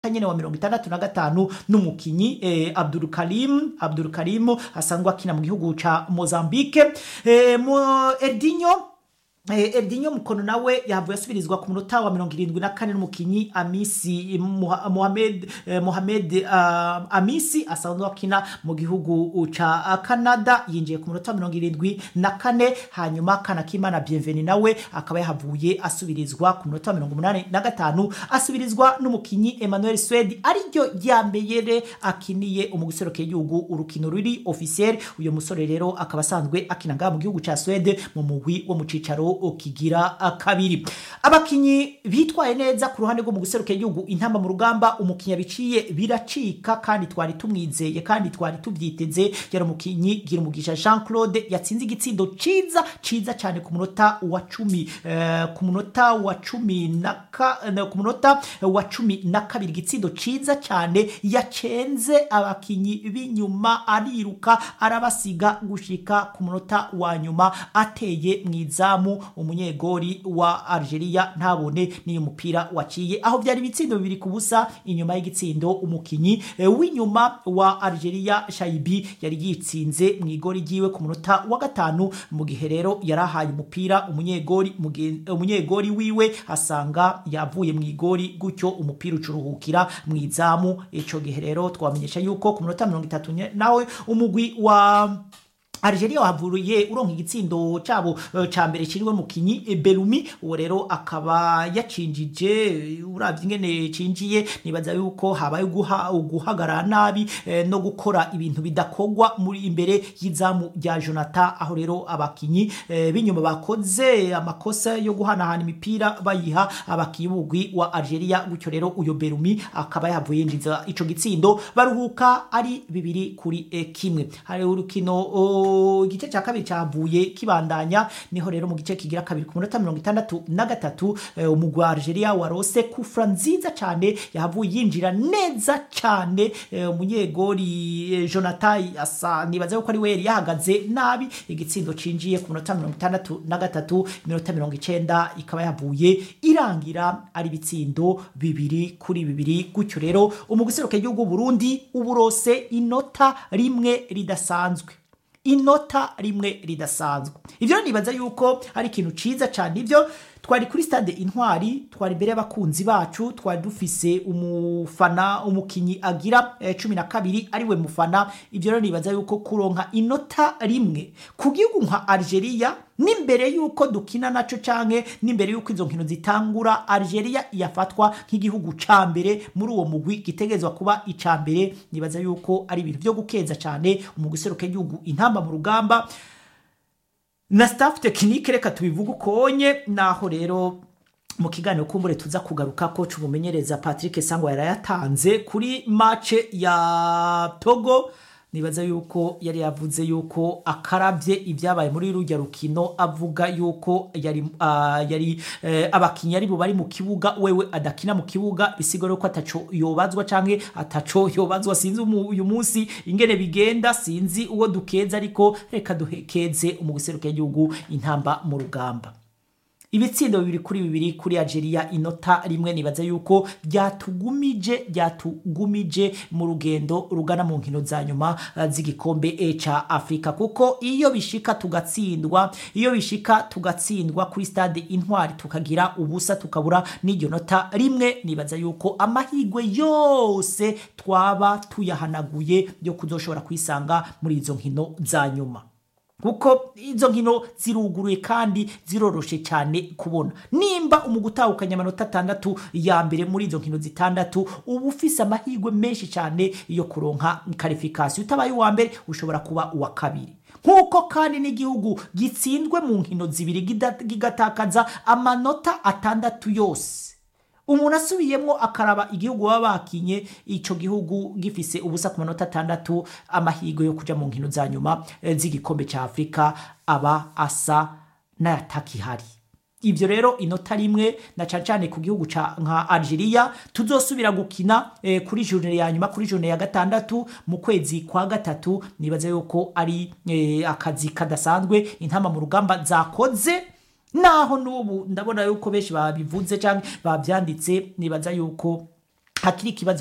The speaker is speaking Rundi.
nyene wa mirongo itandatu na gatanu n'umukinyi eh, Abdul Karim Abdul Karim asanzwe akina mu gihugu ca Mozambique eh, mo Edinho Eh, Edinho Mukono nawe yavuye asubirizwa ku munota wa mirongo irindwi na kane n'umukinyi Amisi Muha- Mohamed eh, Mohamed uh, Amisi asanzwe akina mu gihugu ca uh, Canada yinjiye ku munota wa mirongo irindwi na kane hanyuma Kanakimana Bienveni nawe akaba yahavuye asubirizwa ku munota wa mirongo umunani na gatanu asubirizwa n'umukinyi Emmanuel Swedi ariryo rya mbere akiniye umuguseruke y'igihugu urukino ruri officiel uyo musore rero akaba asanzwe akina ngaha mu gihugu ca Swede mu mugwi wo mu cicaro kigira kabiri abakinyi bitwaye neza ku ruhande rwo mu guseruka igihugu intamba mu rugamba umukinyi biciye biracika kandi twari tumwizeye kandi twari tuvyiteze yari umukinyi gira umugisha Jean Claude yatsinze igitsindo ciza ciza cyane ku munota wa cumi eh, ku munota wa cumi na ka, eh, ku munota wa cumi na kabiri igitsindo ciza cyane yacenze abakinyi b'inyuma ariruka arabasiga gushika ku munota wa nyuma ateye mu izamu umunyegori wa Algeria ntabone n'iyo mupira waciye aho byari ibitsindo bibiri ku busa inyuma y'igitsindo umukinyi eh, w'inyuma wa Algeria Shaibi yari yitsinze mu igori ryiwe ku munota wa gatanu mu gihe rero yarahaye umupira umunyegori mugen- umunyegori wiwe asanga yavuye mu igori gutyo umupira ucuruhukira mu izamu ico gihe rero twamenyesha yuko ku munota mirongo itatu nye- nawe umugwi wa Algeria wavuye uronka igitsindo cabo eh, ca mbere kiriwe mukinyi eh, Belumi uwo rero akaba yacinjije uravye ingene cinjiye nibaza yuko habaye guha guhagarara nabi eh, no gukora ibintu bidakogwa muri imbere y'izamu rya Jonathan aho rero abakinyi eh, b'inyuma bakoze amakosa yo guhanahana imipira bayiha abakinyi b'umugwi wa Algeria gutyo rero uyo Belumi akaba yavuye yinjiza ico gitsindo baruhuka ari bibiri kuri eh, kimwe hari urukino o, igice cya kabiri cyavuye kibandanya niho rero mu gice kigira kabiri ku munota mirongo itandatu na gatatu eh, umugwi wa Algeria warose kufra nziza cyane yahavuye yinjira neza cyane eh, umunyegori eh, Jonathan asa nibaza yuko ari we yari yahagaze nabi igitsindo cinjiye ku munota mirongo itandatu na gatatu iminota mirongo icenda ikaba yavuye irangira ari ibitsindo bibiri kuri bibiri gutyo rero umugwi useruka igihugu Burundi uburose inota rimwe ridasanzwe inota rimwe ridasanzwe ivyo nibaza yuko ari ikintu ciza cyane ivyo twari kuri stade intwari twari imbere y'abakunzi bacu twari dufise umufana umukinyi agira eh, cumi na kabiri ariwe mufana ivyo rero nibaza yuko kuronka inota rimwe ku gihugu nka Algeria n'imbere yuko dukina naco canke n'imbere yuko izo nkino zitangura Algeria yafatwa nk'igihugu ca mbere muri uwo mugwi gitegezwa kuba ica mbere nibaza yuko ari ibintu vyo gukeza cane umugwi useruka igihugu intamba mu rugamba na staff tekinike reka tubivuge ukonye naho rero mu kiganiro kumbure tuza kugaruka ko cumumenyereza Patrick Sangwa yarayatanze kuri match ya Togo nibaza yuko yari yavuze yuko akarabye ibyabaye muri rujya rukino avuga yuko yari uh, yari uh, abakinnyi ari bo bari mu kibuga wewe adakina mu kibuga bisigura ko ataco yobazwa canke ataco yobazwa sinzi umu- uyu munsi ingene bigenda sinzi uwo dukeza ariko reka duhekeze umuguseruka y'igihugu intamba mu rugamba ibitsindo bibiri kuri bibiri kuri Algeria inota rimwe nibaza yuko byatugumije byatugumije mu rugendo rugana mu nkino za nyuma eh, z'igikombe eh, ca Afrika kuko iyo bishika tugatsindwa iyo bishika tugatsindwa kuri stade intwari tukagira ubusa tukabura n'iryo nota rimwe nibaza yuko amahigwe yose twaba tuyahanaguye yo kuzoshobora kwisanga muri izo nkino za nyuma kuko izo nkino ziruguruye kandi ziroroshe cyane kubona nimba umugwi utahukanye amanota atandatu ya mbere muri izo nkino zitandatu uba ufise amahirwe menshi cyane yo kuronka karifikasiyo utabaye uwa mbere ushobora kuba uwa kabiri nk'uko kandi n'igihugu gitsinzwe mu nkino zibiri gida- kigatakaza amanota atandatu yose umuntu asubiyemo akaraba igihugu baba bakinye ico gihugu gifise ubusa ku manota atandatu amahirwe yo kuja mu nkino za nyuma eh, z'igikombe ca afurika aba asa n'ayatakihari ivyo rero inota rimwe na cane cane ku gihugu ca nka Algeria tuzosubira gukina eh, kuri journée ya nyuma kuri journée ya gatandatu mu kwezi kwa gatatu nibaza yuko ari eh, akazi kadasanzwe intama mu rugamba zakoze naho n'ubu ndabona yuko benshi babivuze cyangwa babyanditse nibaza yuko hakiri ikibazo